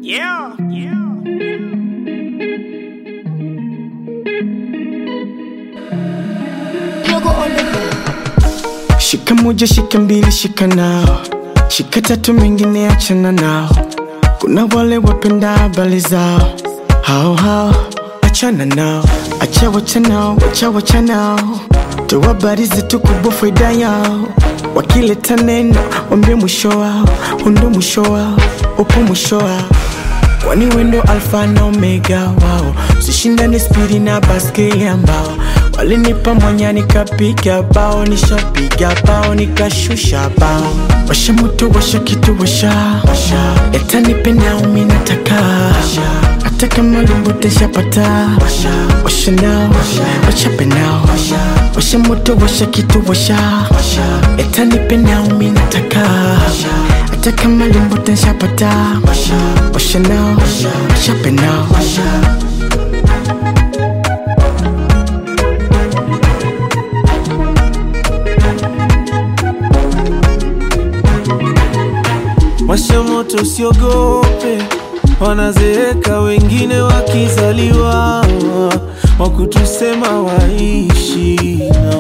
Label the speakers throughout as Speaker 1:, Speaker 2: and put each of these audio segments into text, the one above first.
Speaker 1: Yeah, yeah.
Speaker 2: Yogo on the beat.
Speaker 3: Shika moja, shika mbili, shika nao, shika tatu, mengine achana nao. Kuna wale wapenda habari zao, hao hao, achana nao, acha wacha nao, wacha wacha nao, toa habari zetu kubwa, faida yao. Wakileta neno, wambie mwisho wao, undo mwisho wao, upo mwisho wao kwani wendo alfa na omega wao sishindane spidi na baskeli ambao walinipa mwanya nikapiga bao nishapiga bao nikashusha bao washa moto washa kitu washa yatanipenda umi nataka hata kama limbote shapata washa nao wachape nao washa moto washa kitu washa yatanipenda umi nataka hata kama limbote shapata washa nao wachape nao
Speaker 4: Washa moto usiogope, wanazeeka wengine wakizaliwa, wakutusema waishi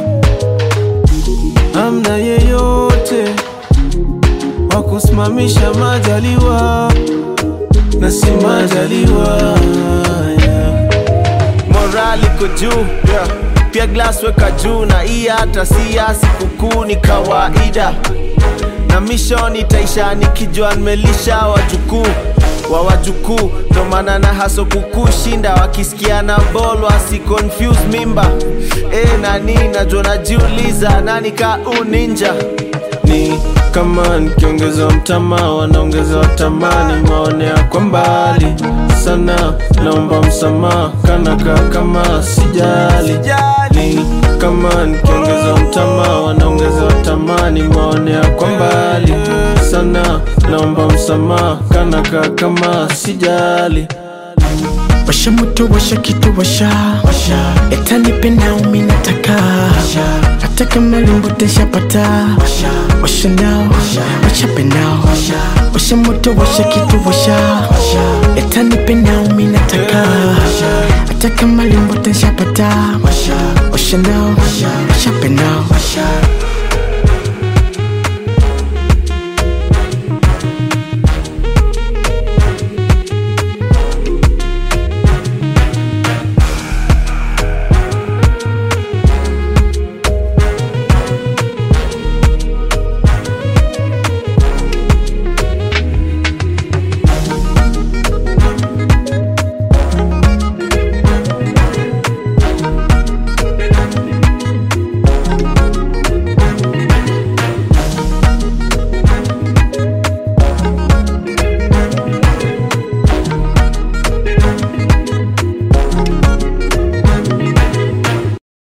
Speaker 4: amna yeyote wakusimamisha majaliwa na si majaliwa yeah.
Speaker 5: morali iko juu yeah. pia glass weka juu na hii hata si ya sikukuu ni kawaida na mission itaisha nikijua nimelisha wajukuu wa wajukuu ndo maana na haso kukushinda wakisikia na bol wasi confuse mimba e, nani najua najiuliza nani ka uninja
Speaker 4: ni kama nikiongeza mtama wanaongeza watamani maonea kwa mbali sana naomba msamaha kanaka kama sijali ni kama nikiongeza mtama wanaongeza watamani maonea kwa mbali sana naomba msamaha kanaka kama sijali
Speaker 3: washa moto washa kitu washa yatanipenda umi nataka hata kama limbote shapata washa nao wachape nao washa moto washa kitu washa yatanipenda